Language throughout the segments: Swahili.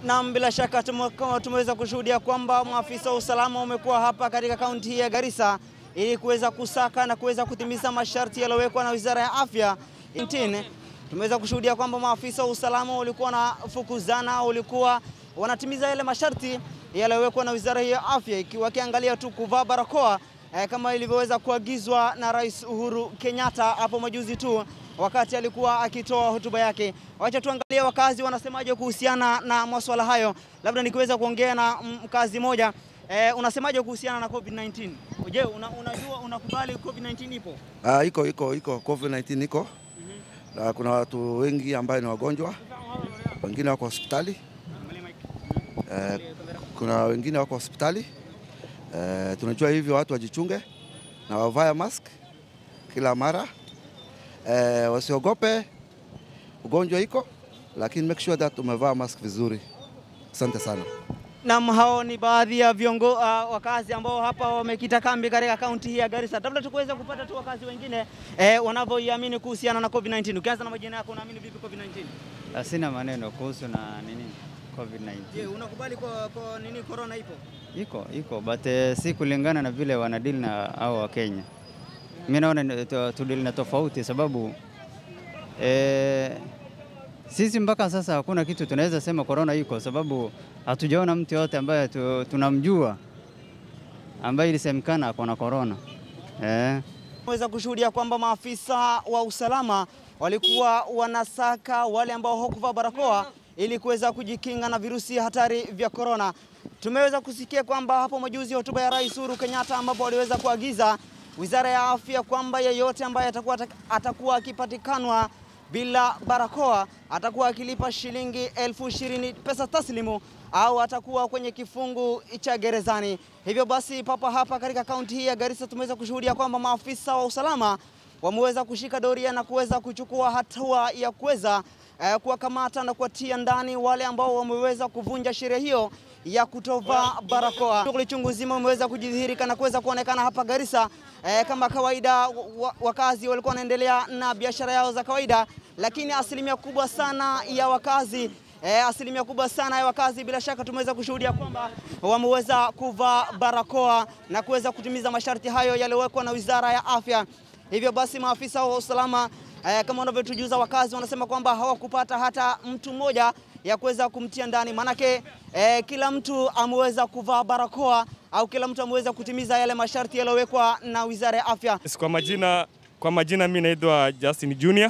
Naam, bila shaka tume- kama tumeweza kushuhudia kwamba maafisa wa usalama wamekuwa hapa katika kaunti hii ya Garissa ili kuweza kusaka na kuweza kutimiza masharti yaliyowekwa na Wizara ya Afya nchini. Tumeweza kushuhudia kwamba maafisa wa usalama walikuwa wanafukuzana, walikuwa wanatimiza yale masharti yaliyowekwa na Wizara hii ya Afya, ikiwa wakiangalia tu kuvaa barakoa eh, kama ilivyoweza kuagizwa na Rais Uhuru Kenyatta hapo majuzi tu wakati alikuwa akitoa hotuba yake. Wacha tuangalie wakazi wanasemaje kuhusiana na masuala hayo. Labda nikiweza kuongea na mkazi moja eh, unasemaje kuhusiana na COVID-19? Je, una, unajua unakubali COVID-19 ipo? Ah, iko iko iko COVID-19 iko na kuna watu wengi ambayo ni wagonjwa, wengine wako hospitali eh, kuna wengine wako hospitali eh, tunajua hivyo, watu wajichunge na wavae mask kila mara eh, wasiogope, ugonjwa iko, lakini make sure that umevaa mask vizuri. Asante sana. Naam, hao ni baadhi ya viongo uh, wakazi ambao hapa wamekita kambi katika kaunti hii ya Garissa. Labda tukuweza kupata tu wakazi wengine eh, wanavyoiamini kuhusiana na COVID-19. Ukianza na majina yako, unaamini vipi COVID-19? Sina maneno kuhusu na nini COVID-19. Je, unakubali kwa, kwa nini corona ipo? Iko iko but eh, si kulingana na vile wanadili na hao wa Kenya. Mimi naona ni- tu- tudili na tofauti sababu eh, sisi mpaka sasa hakuna kitu tunaweza sema corona iko sababu hatujaona mtu yote ambaye tu, tunamjua ambaye ilisemekana ako na corona. Eh. Weza kushuhudia kwamba maafisa wa usalama walikuwa wanasaka wale ambao hawakuvaa barakoa ili kuweza kujikinga na virusi hatari vya korona. Tumeweza kusikia kwamba hapo majuzi hotuba ya Rais Uhuru Kenyatta ambapo waliweza kuagiza Wizara ya Afya kwamba yeyote ambaye atakuwa atakuwa akipatikanwa bila barakoa atakuwa akilipa shilingi elfu ishirini pesa taslimu au atakuwa kwenye kifungu cha gerezani. Hivyo basi, papa hapa katika kaunti hii ya Garissa tumeweza kushuhudia kwamba maafisa wa usalama wameweza kushika doria na kuweza kuchukua hatua ya kuweza eh, kuwakamata na kuwatia ndani wale ambao wameweza kuvunja sheria hiyo ya kutovaa barakoa. Shughuli chungu nzima umeweza kujidhihirika na kuweza kuonekana hapa Garissa. Eh, kama kawaida wa, wakazi walikuwa wanaendelea na biashara yao za kawaida, lakini asilimia kubwa sana ya wakazi eh, asilimia kubwa sana ya wakazi bila shaka tumeweza kushuhudia kwamba wameweza kuvaa barakoa na kuweza kutimiza masharti hayo yaliyowekwa na Wizara ya Afya. Hivyo basi maafisa wa usalama eh, kama wanavyotujuza wakazi wanasema kwamba hawakupata hata mtu mmoja ya kuweza kumtia ndani, maanake eh, kila mtu ameweza kuvaa barakoa au kila mtu ameweza kutimiza yale masharti yaliyowekwa na Wizara ya Afya. Yes, Kwa majina, kwa majina mi naitwa Justin Junior.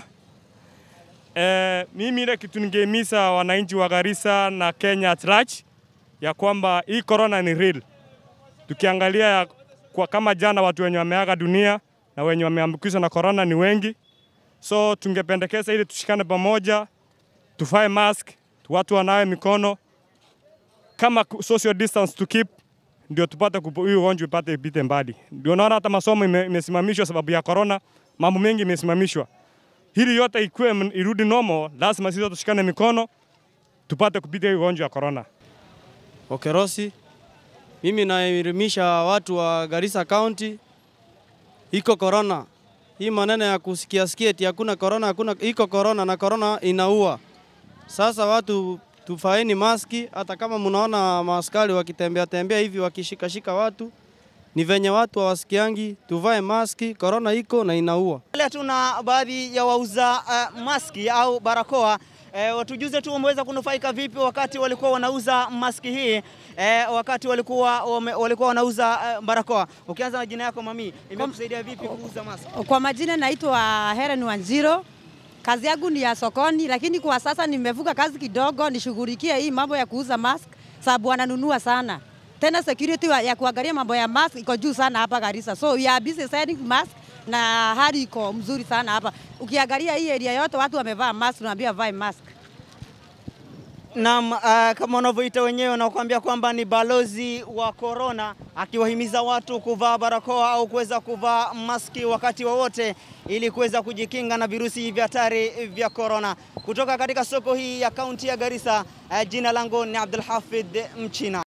Eh, mimi ile kitu ningehimiza wananchi wa Garissa na Kenya at large ya kwamba hii corona ni real. Tukiangalia ya- kwa kama jana watu wenye wameaga dunia na wenye wameambukizwa na corona ni wengi, so tungependekeza ili tushikane pamoja, tuvae mask, watu wanawe mikono kama ku- social distance to keep ndio tupate kupo- hii ugonjwa ipate ipite mbali. Ndio naona hata masomo ime- imesimamishwa sababu ya corona, mambo mengi imesimamishwa. Hili yote ikuwe m- irudi normal, lazima sisi wote tushikane mikono tupate kupita hii ugonjwa ya corona. Okerosi. Mimi naelimisha watu wa Garissa County, iko corona. Hii maneno ya kusikia sikia eti hakuna corona, hakuna iko corona na corona inaua. Sasa watu tufaeni maski, hata kama mnaona maaskari wakitembea tembea hivi wakishikashika watu, ni venye watu hawasikiangi. Tuvae maski, corona iko na inaua. Leo tuna baadhi ya wauza uh, maski au barakoa eh, watujuze tu wameweza kunufaika vipi wakati walikuwa wanauza maski hii eh, wakati walikuwa wame, walikuwa wanauza uh, barakoa. Ukianza na jina yako mami, imekusaidia vipi kuuza maski? Kwa majina naitwa Helen Wanjiro. Kazi yangu ni ya sokoni, lakini kwa sasa nimevuka kazi kidogo nishughulikie hii mambo ya kuuza mask, sababu wananunua sana. Tena security wa- ya kuangalia mambo ya mask iko juu sana hapa Garissa. So we are busy selling mask na hali iko mzuri sana hapa. Ukiangalia hii area yote watu wamevaa mask, tunaambia vae mask. Naam, uh, kama wanavyoita wenyewe wanakuambia kwamba ni balozi wa corona, akiwahimiza watu kuvaa barakoa au kuweza kuvaa maski wakati wowote ili kuweza kujikinga na virusi vya hatari vya corona. Kutoka katika soko hii ya kaunti ya Garissa, uh, jina langu ni Abdul Hafidh Mchina.